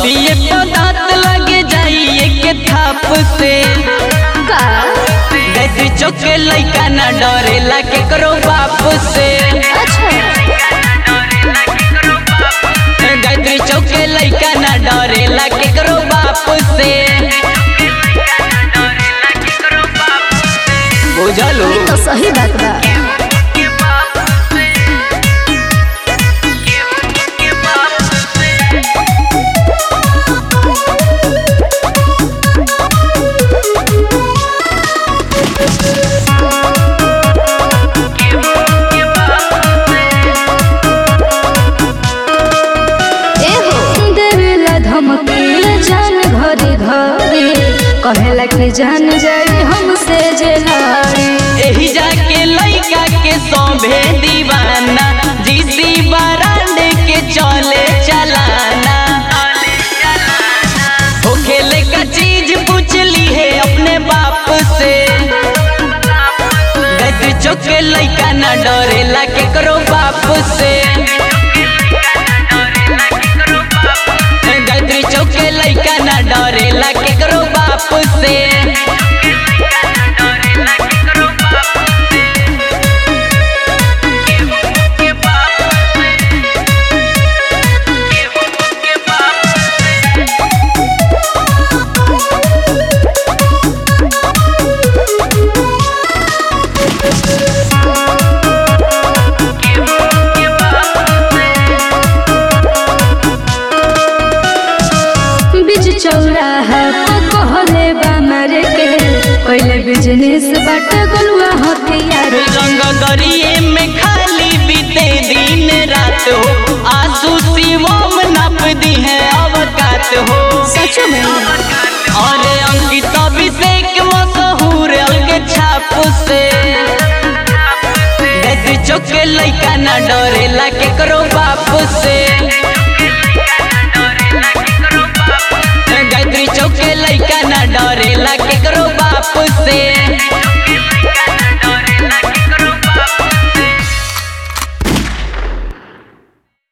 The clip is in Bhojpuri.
बतिए पदार्थ लगे जाइए के थाप से का गैत्री चौक के लइका ना डरेला केकरो बाप से अच्छा गैत्री चौक के लइका ना डरेला केकरो बाप से बुझलो तो सही बात बा एहो देवेला धमकी जान घरे घरे कहेला कि जान जाए हमसे जे लड़े एही जाके लइका के सौभे दीवाना जीसी बरांड के चले चलाना हो खेले का चीज पूछ ली है अपने बाप से गैत्री चौक के लइका ना डरेला केकरो बाप से गैत्री चौक के लइका ना डरेला केकरो बाप से बीच चौराहा पे कहले बा मारे के पहले बिजनेस बाट गलुआ हथियार रंग दरिए में खाली बीते दिन रात हो आंसू शिवम नप दी है अवकात हो सच में और अंकित अभिषेक मशहूर अलग छाप से गैत्री चौक के लइका ना डरेला केकरो बाप से